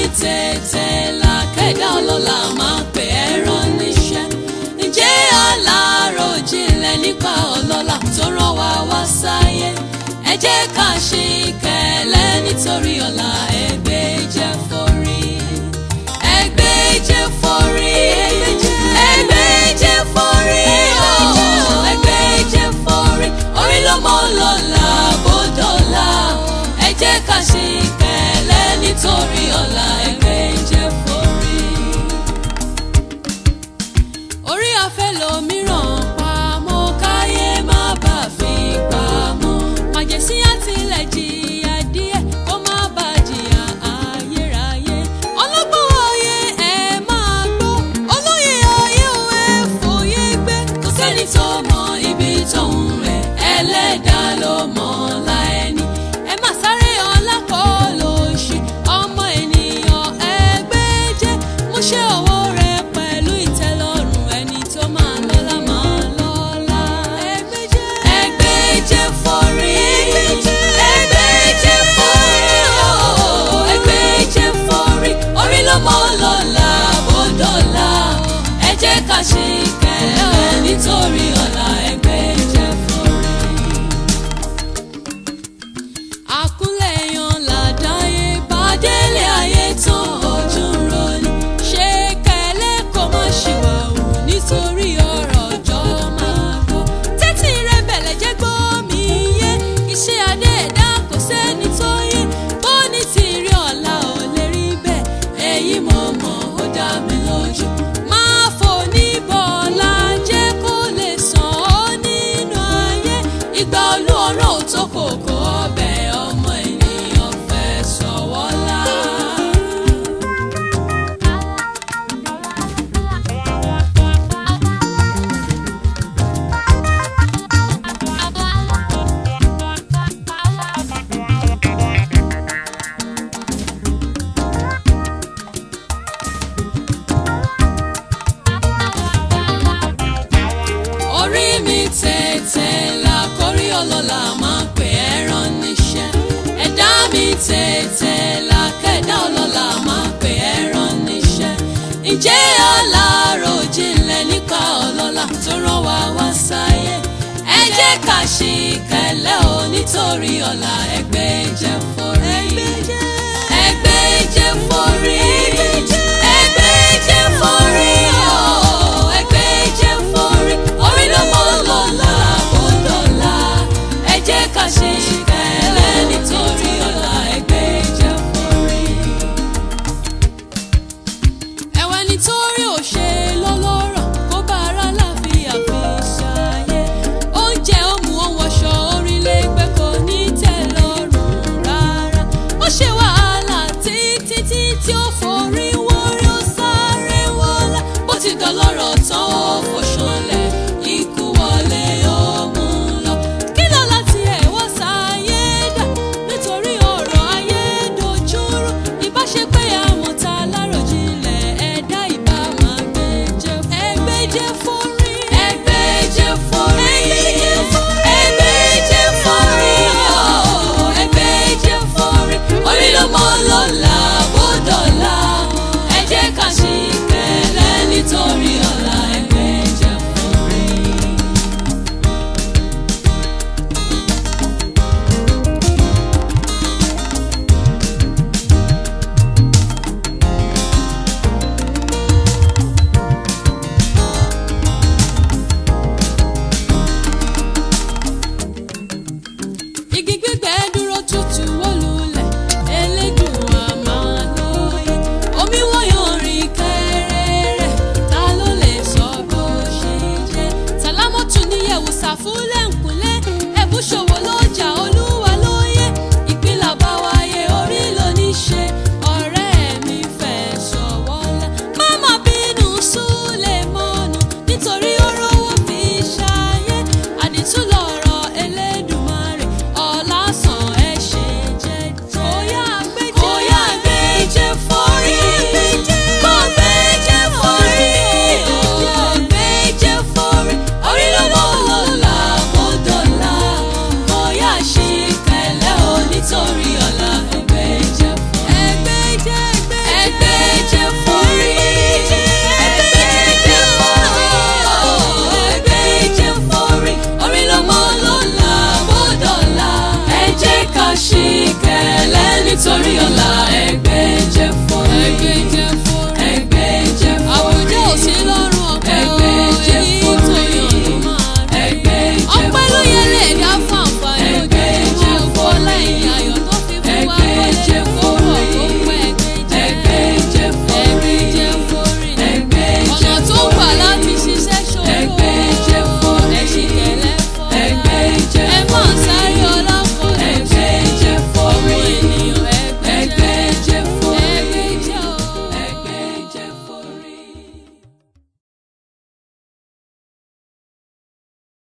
tètè là kẹ́dá ọlọ́lá máa pè é rán níṣẹ́ ǹjẹ́ aláròjinlẹ̀ nípa ọlọ́lá tó rán wa wá sáyé ẹ jẹ́ ká ṣe ìkẹ̀lẹ́ nítorí ọ̀la ẹgbẹ́ jẹ́ forí ẹgbẹ́ jẹ́ forí ẹgbẹ́ jẹ́ forí ooo ẹgbẹ́ jẹ́ forí orí ló mọ́ lọ́la bódọ́là ẹ jẹ́ ká ṣe ìkẹ̀lẹ́ nítorí ọ̀la ẹgbẹ́ jẹ́ forí orí afẹ́ lòmíràn pamọ́ káyé má bà fi pamọ́ màjèsí àtìlẹ̀ jìyà díẹ̀ kó má bà jìyà ayérayé ọlọ́gbọ́n ayé ẹ máa gbọ́ olóyè ayé ò ẹ fòye gbé kò sẹ́ni tó mọ ibi tóun rẹ̀ ẹlẹ́dàá ló mọ̀ ọ́la ẹni ẹ má sáré ọlá kọ́ lóṣì ọmọ ènìyàn ẹgbẹ́ jẹ́ mú ṣe ọwọ́ rẹ pẹ̀lú ìtẹ́lọ́rùn ẹni tó máa lọ́lá máa lọ́lá. ẹgbẹ́ jẹ́ ẹgbẹ́ jẹ́ forí ẹgbẹ́ jẹ́ forí ooo ẹgbẹ́ jẹ́ forí orí ló mọ́ lọ́la bó dọ̀la ẹ jẹ́ ká ṣe ìkẹlẹ́ nítorí ọ̀la ẹgbẹ́ jẹ́ forí àkúnlẹ̀yàn làdáyé bàdélé ayé tán ojú ń roni ṣé kẹlẹ́ kó má ṣìwà wù nítorí ọ̀rọ̀ ọjọ́ máa gbọ́ tẹ́tí rẹ bẹ̀lẹ̀ jẹ́ gbọ́ mi yé iṣẹ́ adé ẹ̀dá kò sẹ́ni tó yé bó ní ti rí ọ̀la ò lè rí bẹ́ẹ̀ èyí mo mọ̀ ó dá mi lójú máa fò ní bọ́ọ̀lá jẹ́ kó lè sàn ọ́ nínú ayé ìgbà olú ọ̀rọ̀ ò tó kòkó ọbẹ̀ ọmọ ènìyàn fẹ́ sọ̀wọ́lá. orí mi tètè là kórí ọlọ́lá máa pè é rán níṣẹ́ ẹ̀dá mi tètè là kẹ́dá ọlọ́lá máa pè é rán níṣẹ́ ǹjẹ́ aláròjinlẹ̀ nípa ọlọ́lá tó rán wa wá sáyé ẹ jẹ́ ká ṣe ìkẹlẹ́ o nítorí ọ̀la ẹgbẹ́ jẹ́ forí ẹgbẹ́ jẹ́ forí ẹgbẹ́ jẹ́ forí ooo ẹgbẹ́ jẹ́ forí orí ló mọ́ lọ́la kó dọ̀la ẹ jẹ́ ká ṣe ìkẹlẹ́ nítorí ọ̀la ẹgbẹ́ jẹ́ forí ẹ̀wẹ̀ nítorí òṣè lọ́lọ́rọ̀ kó bá ara láfíà fi ṣàyẹ̀ oúnjẹ òmù ohun ọ̀ṣọ́ orílẹ̀ ègbẹ́ kò ní tẹ́ lọ́rùn rárá ó ṣe wàhálà títí tí tí ó forí wórí ó sáré wọlé bó ti dọlọ́rọ̀ tán ó fòṣọlẹ̀ ikú wọlé ó mú lọ kí ló láti ẹ̀ wá sáyé dà nítorí ọ̀rọ̀ ayé dojúrú ìbáṣepẹ́ àwọn tá a láròjinlẹ̀ ẹ̀dá ìbá máa gbé jẹ́ ẹgbẹ́ jẹ́ forí ẹgbẹ́ jẹ́ forí ẹgbẹ́ jẹ́ forí ooo ẹgbẹ́ jẹ́ forí orí ló mọ́ lọ́la bó dọ̀la ẹ jẹ́ ká ṣe ìkẹlẹ́ nítorí ọ̀la ẹgbẹ́ jẹ́ forí. igi gbígbẹ dúró tutù wó lulẹ̀ elédùn àmà lóye omi wọ́yọ̀ rìn kẹ́rẹ́rẹ́ ta ló lè sọ bó ṣe jẹ́ sàlámọ́tù níyẹ̀wò sàfúlẹ̀ ńkúlẹ̀ ẹ̀bùṣòwò